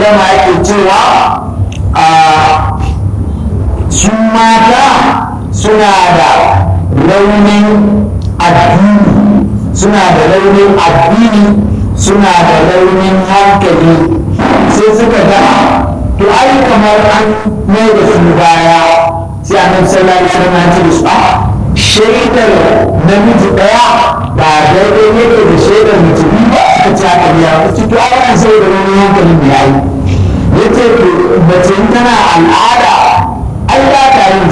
wasallam yake cewa a su mata suna da raunin addini suna da raunin addini suna da raunin hankali sai suka ga to ai kamar an mai da su baya sai annabi sallallahu alaihi wasallam ya ce su a shaidar namiji daya ba daidai yake da shaidar mutum ba suka ci haka ya wasu to ai an sai da raunin hankalin da yayi yace to mace tana al'ada